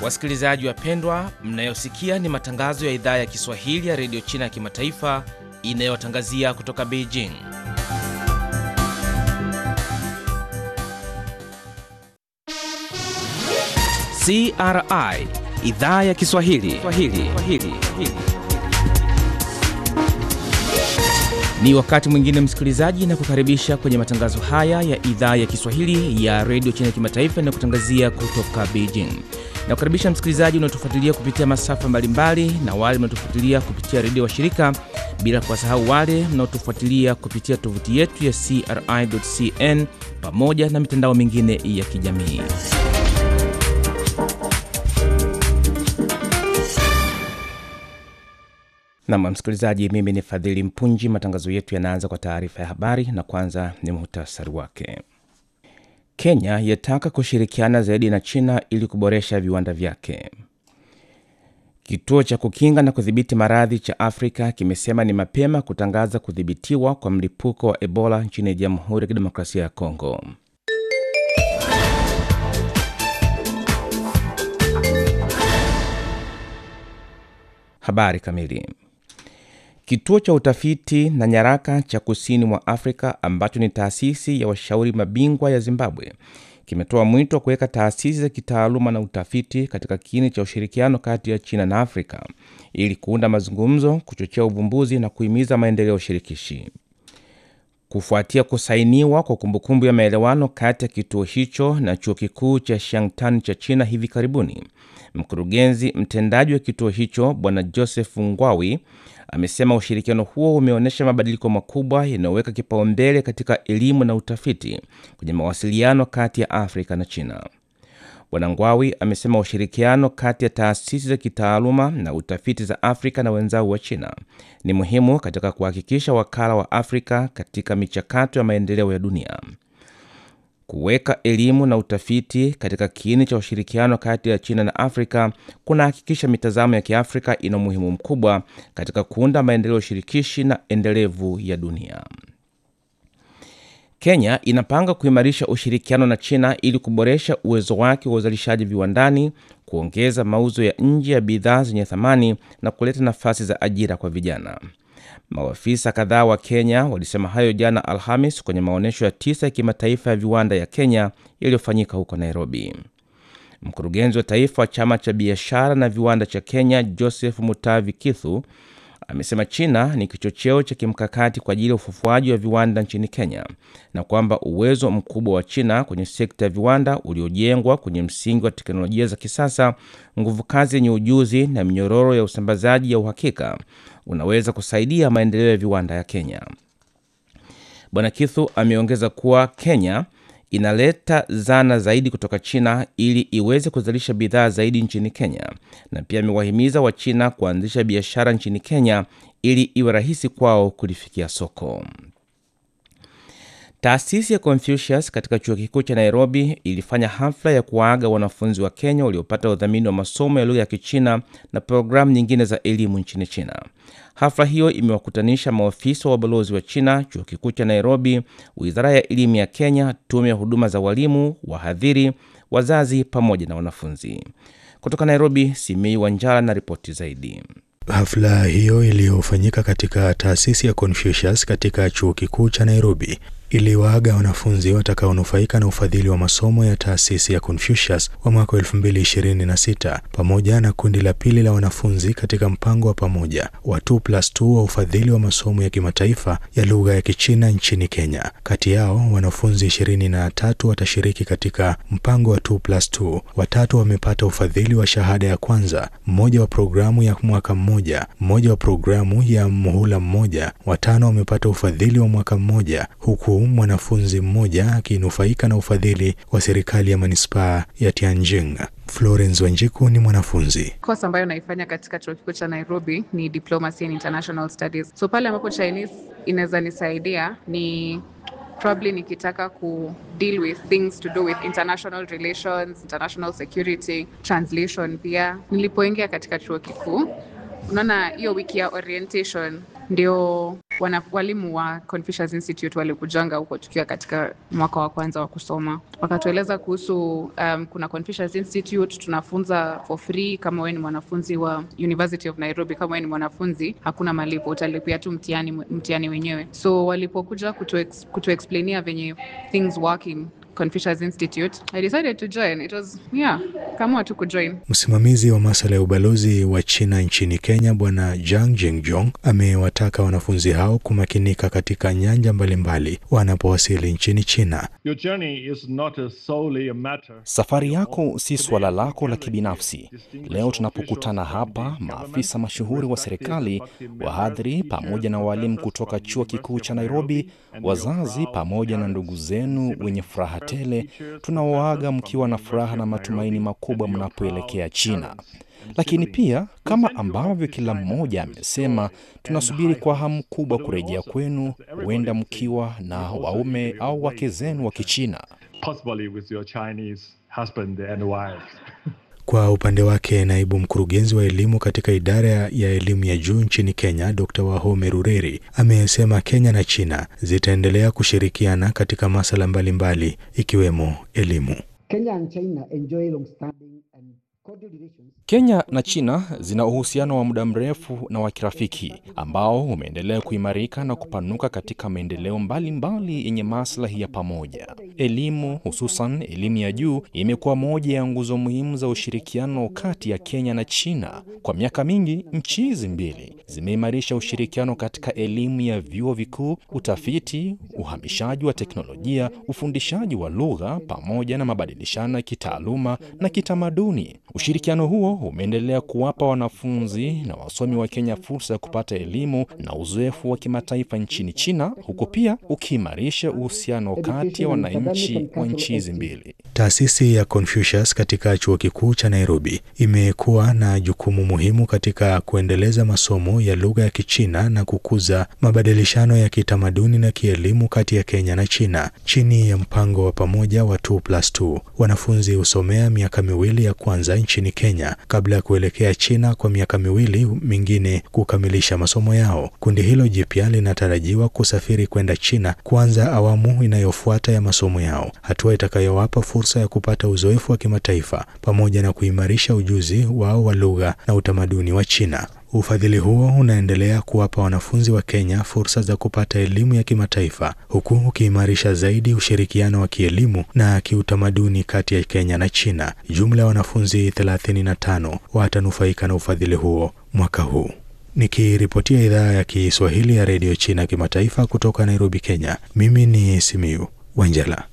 Wasikilizaji wapendwa, mnayosikia ni matangazo ya idhaa ya Kiswahili ya redio China ya kimataifa inayotangazia kutoka Beijing. CRI idhaa ya Kiswahili Swahili. Swahili. Ni wakati mwingine msikilizaji, na kukaribisha kwenye matangazo haya ya idhaa ya Kiswahili ya redio China ya kimataifa inayokutangazia kutoka Beijing. Na kukaribisha msikilizaji unaotufuatilia kupitia masafa mbalimbali na wale mnaotufuatilia kupitia redio wa shirika, bila kuwasahau wale mnaotufuatilia kupitia tovuti yetu ya CRI.cn pamoja na mitandao mingine ya kijamii. Nam msikilizaji, mimi ni Fadhili Mpunji. Matangazo yetu yanaanza kwa taarifa ya habari, na kwanza ni muhtasari wake. Kenya yataka kushirikiana zaidi na China ili kuboresha viwanda vyake. Kituo cha kukinga na kudhibiti maradhi cha Afrika kimesema ni mapema kutangaza kudhibitiwa kwa mlipuko wa Ebola nchini Jamhuri ya Kidemokrasia ya Kongo. Habari kamili. Kituo cha utafiti na nyaraka cha kusini mwa Afrika ambacho ni taasisi ya washauri mabingwa ya Zimbabwe kimetoa mwito wa kuweka taasisi za kitaaluma na utafiti katika kiini cha ushirikiano kati ya China na Afrika ili kuunda mazungumzo, kuchochea uvumbuzi na kuhimiza maendeleo shirikishi. Kufuatia kusainiwa kwa kumbukumbu ya maelewano kati ya kituo hicho na chuo kikuu cha Shanghai cha China hivi karibuni, mkurugenzi mtendaji wa kituo hicho Bwana Joseph Ngwawi amesema ushirikiano huo umeonyesha mabadiliko makubwa yanayoweka kipaumbele katika elimu na utafiti kwenye mawasiliano kati ya Afrika na China. Bwana Ngwawi amesema ushirikiano kati ya taasisi za kitaaluma na utafiti za Afrika na wenzao wa China ni muhimu katika kuhakikisha wakala wa Afrika katika michakato ya maendeleo ya dunia. Kuweka elimu na utafiti katika kiini cha ushirikiano kati ya China na Afrika kunahakikisha mitazamo ya Kiafrika ina umuhimu mkubwa katika kuunda maendeleo shirikishi na endelevu ya dunia. Kenya inapanga kuimarisha ushirikiano na China ili kuboresha uwezo wake wa uzalishaji viwandani, kuongeza mauzo ya nje ya bidhaa zenye thamani na kuleta nafasi za ajira kwa vijana. Maafisa kadhaa wa Kenya walisema hayo jana Alhamis kwenye maonyesho ya tisa ya kimataifa ya viwanda ya Kenya yaliyofanyika huko Nairobi. Mkurugenzi wa taifa wa chama cha biashara na viwanda cha Kenya, Joseph Mutavi Kithu, amesema China ni kichocheo cha kimkakati kwa ajili ya ufufuaji wa viwanda nchini Kenya na kwamba uwezo mkubwa wa China kwenye sekta ya viwanda uliojengwa kwenye msingi wa teknolojia za kisasa, nguvu kazi yenye ujuzi na minyororo ya usambazaji ya uhakika unaweza kusaidia maendeleo ya viwanda ya Kenya. Bwana Kithu ameongeza kuwa Kenya inaleta zana zaidi kutoka China ili iweze kuzalisha bidhaa zaidi nchini Kenya, na pia amewahimiza Wachina kuanzisha biashara nchini Kenya ili iwe rahisi kwao kulifikia soko. Taasisi ya Confucius katika chuo kikuu cha Nairobi ilifanya hafla ya kuwaaga wanafunzi wa Kenya waliopata udhamini wa masomo ya lugha ya Kichina na programu nyingine za elimu nchini China. Hafla hiyo imewakutanisha maofisa wa ubalozi wa China, chuo kikuu cha Nairobi, wizara ya elimu ya Kenya, tume ya huduma za walimu, wahadhiri, wazazi pamoja na wanafunzi. Kutoka Nairobi, Simei Wanjala na ripoti zaidi. Hafla hiyo iliyofanyika katika taasisi ya Confucius katika chuo kikuu cha Nairobi iliwaaga wanafunzi watakaonufaika na ufadhili wa masomo ya taasisi ya Confucius wa mwaka 2026 pamoja na kundi la pili la wanafunzi katika mpango wa pamoja wa 2+2 wa ufadhili wa masomo ya kimataifa ya lugha ya Kichina nchini Kenya. Kati yao wanafunzi 23 watashiriki katika mpango wa 2+2, watatu wamepata ufadhili wa shahada ya kwanza, mmoja wa programu ya mwaka mmoja, mmoja wa programu ya muhula mmoja, watano wamepata ufadhili wa mwaka mmoja huku mwanafunzi mmoja akinufaika na ufadhili wa serikali ya manispaa ya Tianjin. Florence Wanjiku ni mwanafunzi. Course ambayo naifanya katika chuo kikuu cha Nairobi ni Diplomacy in International Studies. So pale ambapo Chinese inaweza nisaidia ni probably nikitaka ku deal with things to do with international relations, international security, translation pia. Nilipoingia katika chuo kikuu, unaona hiyo wiki ya orientation ndio wana, walimu wa Confucius Institute walikujanga huko tukiwa katika mwaka wa kwanza wa kusoma, wakatueleza kuhusu um, kuna Confucius Institute tunafunza for free. Kama wewe ni mwanafunzi wa University of Nairobi, kama wewe ni mwanafunzi hakuna malipo, utalipia tu mtihani mtihani wenyewe. So walipokuja kutu, ex, kutu explainia venye things working Confucius Institute. I decided to join. It was, yeah, kama tu kujoin. Msimamizi wa masuala ya ubalozi wa China nchini Kenya Bwana Jang Jingjong amewataka wanafunzi hao kumakinika katika nyanja mbalimbali wanapowasili nchini China. Your journey is not a solely a matter. Safari yako si suala lako la kibinafsi. Leo tunapokutana hapa, maafisa mashuhuri wa serikali, wahadhiri, pamoja na walimu kutoka chuo kikuu cha Nairobi, wazazi, pamoja na ndugu zenu wenye furaha tele, tunawaaga mkiwa na furaha na matumaini makubwa mnapoelekea China. Lakini pia kama ambavyo kila mmoja amesema, tunasubiri kwa hamu kubwa kurejea kwenu, huenda mkiwa na waume au wake zenu wa Kichina. Possibly with your Chinese husband and wife. Kwa upande wake naibu mkurugenzi wa elimu katika idara ya elimu ya juu nchini Kenya, Dr. Wahome Rureri amesema Kenya na China zitaendelea kushirikiana katika masuala mbalimbali ikiwemo elimu. Kenya and China enjoy long-standing and cordial relations. Kenya na China zina uhusiano wa muda mrefu na wa kirafiki ambao umeendelea kuimarika na kupanuka katika maendeleo mbalimbali yenye maslahi ya pamoja. Elimu, hususan elimu ya juu, imekuwa moja ya nguzo muhimu za ushirikiano kati ya Kenya na China. Kwa miaka mingi, nchi hizi mbili zimeimarisha ushirikiano katika elimu ya vyuo vikuu, utafiti, uhamishaji wa teknolojia, ufundishaji wa lugha pamoja na mabadilishano ya kitaaluma na kitamaduni. Ushirikiano huo umeendelea kuwapa wanafunzi na wasomi wa Kenya fursa ya kupata elimu na uzoefu wa kimataifa nchini China, huku pia ukiimarisha uhusiano kati ya wananchi wa nchi hizi mbili. Taasisi ya Confucius katika chuo kikuu cha Nairobi imekuwa na jukumu muhimu katika kuendeleza masomo ya lugha ya Kichina na kukuza mabadilishano ya kitamaduni na kielimu kati ya Kenya na China. Chini ya mpango wa pamoja wa 2+2, wanafunzi husomea miaka miwili ya kwanza nchini Kenya kabla ya kuelekea China kwa miaka miwili mingine kukamilisha masomo yao. Kundi hilo jipya linatarajiwa kusafiri kwenda China kuanza awamu inayofuata ya masomo yao, hatua itakayowapa fursa ya kupata uzoefu wa kimataifa pamoja na kuimarisha ujuzi wao wa lugha na utamaduni wa China. Ufadhili huo unaendelea kuwapa wanafunzi wa Kenya fursa za kupata elimu ya kimataifa huku ukiimarisha zaidi ushirikiano wa kielimu na kiutamaduni kati ya Kenya na China. Jumla ya wanafunzi 35 watanufaika na ufadhili huo mwaka huu. Nikiripotia idhaa ya Kiswahili ya redio China kimataifa kutoka Nairobi, Kenya, mimi ni Simiu Wanjala.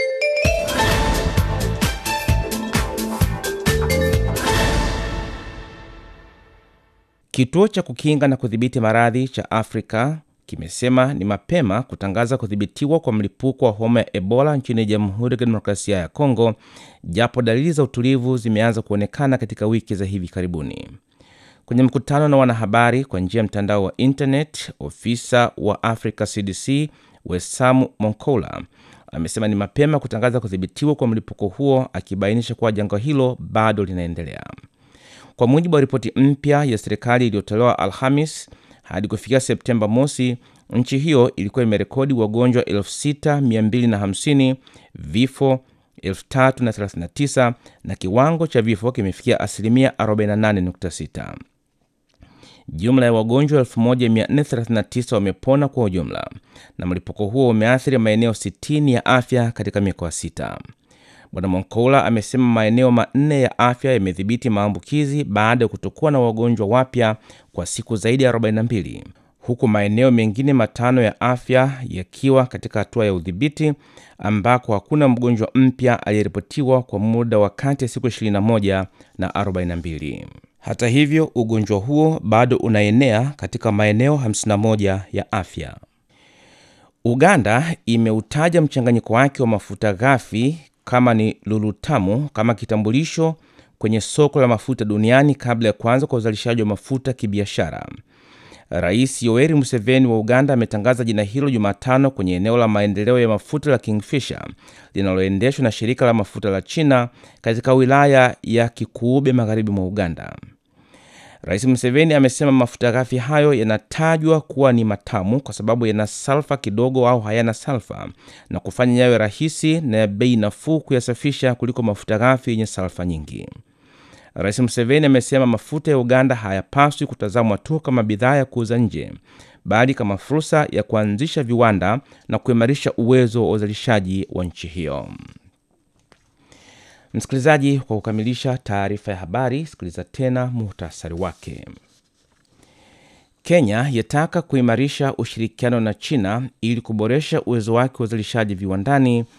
Kituo cha kukinga na kudhibiti maradhi cha Afrika kimesema ni mapema kutangaza kudhibitiwa kwa mlipuko wa homa ya Ebola nchini Jamhuri ya Kidemokrasia ya Kongo, japo dalili za utulivu zimeanza kuonekana katika wiki za hivi karibuni. Kwenye mkutano na wanahabari kwa njia ya mtandao wa internet, ofisa wa Africa CDC Wesamu Monkola amesema ni mapema kutangaza kudhibitiwa kwa mlipuko huo, akibainisha kuwa janga hilo bado linaendelea. Kwa mujibu wa ripoti mpya ya serikali iliyotolewa Alhamis, hadi kufikia Septemba mosi, nchi hiyo ilikuwa imerekodi wagonjwa 6250 vifo 3039 na kiwango cha vifo kimefikia asilimia 48.6. Jumla ya wagonjwa 1439 wamepona kwa ujumla, na mlipuko huo umeathiri maeneo 60 ya afya katika mikoa sita. Bwana Monkola amesema maeneo manne ya afya yamedhibiti maambukizi baada ya kutokuwa na wagonjwa wapya kwa siku zaidi ya 42 huku maeneo mengine matano ya afya yakiwa katika hatua ya udhibiti ambako hakuna mgonjwa mpya aliyeripotiwa kwa muda wa kati ya siku 21 na 42. Hata hivyo, ugonjwa huo bado unaenea katika maeneo 51 ya afya. Uganda imeutaja mchanganyiko wake wa mafuta ghafi kama ni lulutamu kama kitambulisho kwenye soko la mafuta duniani kabla ya kuanza kwa uzalishaji wa mafuta kibiashara. Rais Yoweri Museveni wa Uganda ametangaza jina hilo Jumatano kwenye eneo la maendeleo ya mafuta la Kingfisher linaloendeshwa na shirika la mafuta la China katika wilaya ya Kikuube magharibi mwa Uganda. Rais Museveni amesema mafuta ghafi hayo yanatajwa kuwa ni matamu kwa sababu yana salfa kidogo au hayana salfa na kufanya yawe rahisi na ya bei nafuu kuyasafisha kuliko mafuta ghafi yenye salfa nyingi. Rais Museveni amesema mafuta ya Uganda hayapaswi kutazamwa tu kama bidhaa ya kuuza nje, bali kama fursa ya kuanzisha viwanda na kuimarisha uwezo wa uzalishaji wa nchi hiyo. Msikilizaji, kwa kukamilisha taarifa ya habari, sikiliza tena muhtasari wake. Kenya yataka kuimarisha ushirikiano na China ili kuboresha uwezo wake wa uzalishaji viwandani